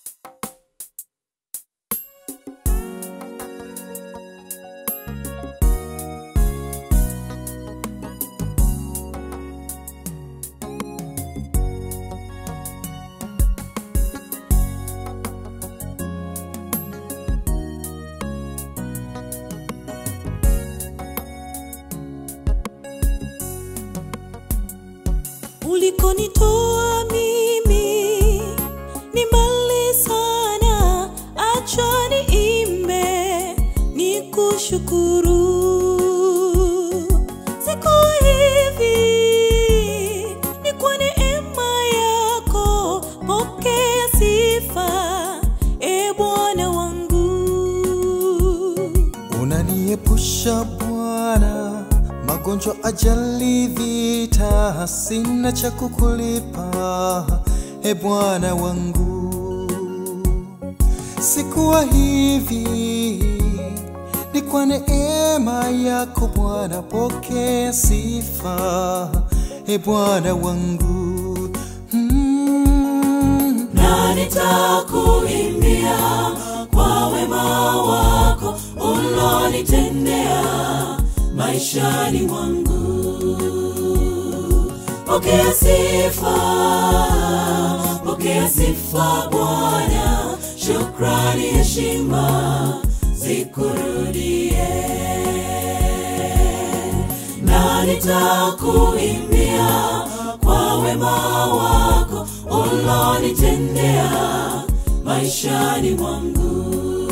ulikonitoa mimi ni mbali sana, acha niimbe nikushukuru. Siku hivi ni kwa neema yako, pokea sifa, e Bwana wangu. Unaniepusha Bwana magonjwa, ajali, vita, sina cha kukulipa e Bwana wangu. Sikuwa hivi, ni kwa neema yako Bwana, pokea sifa e Bwana wangu mm. na nitakuimbia kwa wema wako ulonitendea maishani mwangu. Pokea sifa, pokea sifa Bwana, shukrani, heshima zikurudie, na nitakuimbia kwa wema wako ulonitendea maishani mwangu.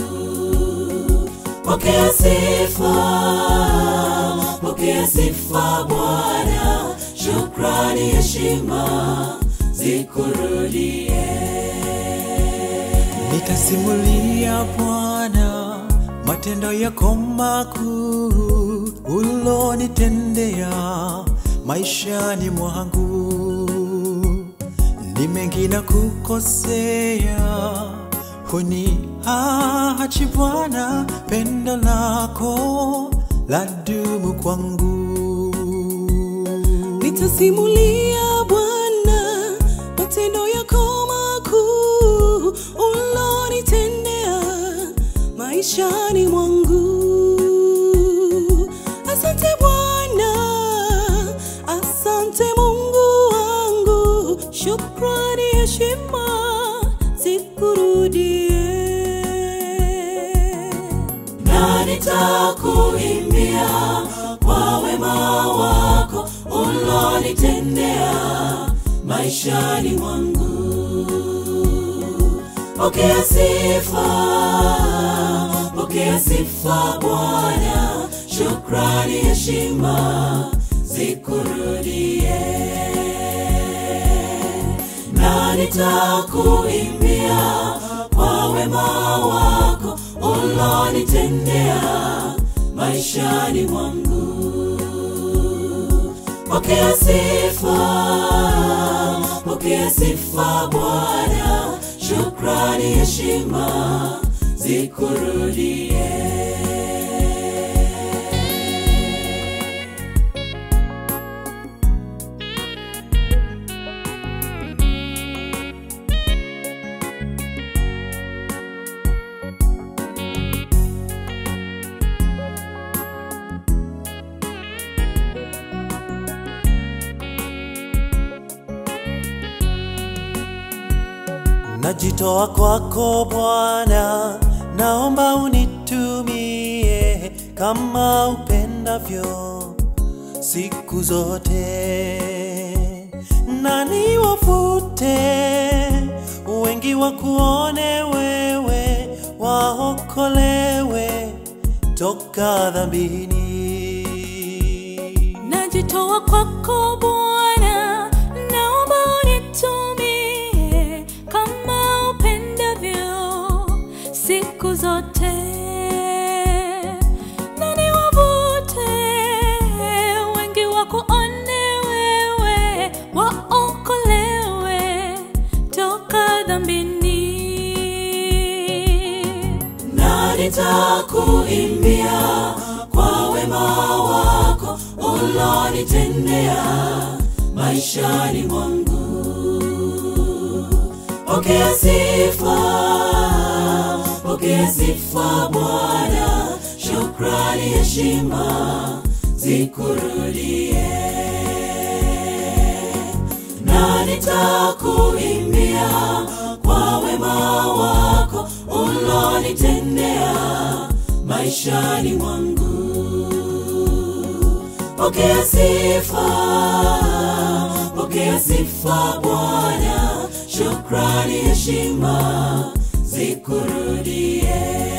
Pokea sifa, pokea sifa Bwana, shukrani, heshima zikurudie. Nitasimulia Bwana matendo yako makuu ulonitendea maishani mwangu. Ni mengi na kukosea, huniachi Bwana, pendo lako ladumu kwangu. Nitasimulia Bwana matendo yako makuu ulonitendea maishani mwangu. Asante Bwana, asante Mungu wangu, shukrani, heshima zikurudie na nitakuimbia kwa wema wako ulonitendea maishani mwangu. Pokea sifa, pokea sifa Bwana, shukrani, heshima zikurudie, na nitakuimbia kwa wema wako ulonitendea maishani mwangu. Pokea sifa, pokea sifa Bwana, shukrani, heshima zikurudie. Najitoa kwako Bwana, naomba unitumie kama upendavyo siku zote, na niwafute wengi wakuone wewe, waokolewe toka dhambini. Najitoa kwako Bwana, naomba unitumie kama upendavyo siku zote, na niwavute wengi wakuone wewe, waokolewe toka dhambini na nitakuimbia kwa wema wako ulonitendea maishani mwangu. Pokea sifa, pokea sifa Bwana, shukrani, heshima zikurudie, na nitakuimbia kwa wema wako ulonitendea maishani mwangu. Pokea sifa, pokea sifa Bwana, shukrani, heshima zikurudie,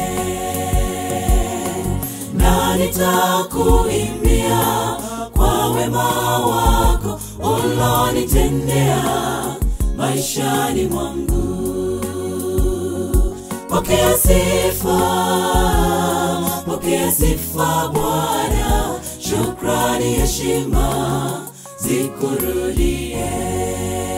na nitakuimbia kwa wema wako ulonitendea maishani mwangu. Pokea sifa, pokea sifa Bwana, shukrani, heshima zikurudie.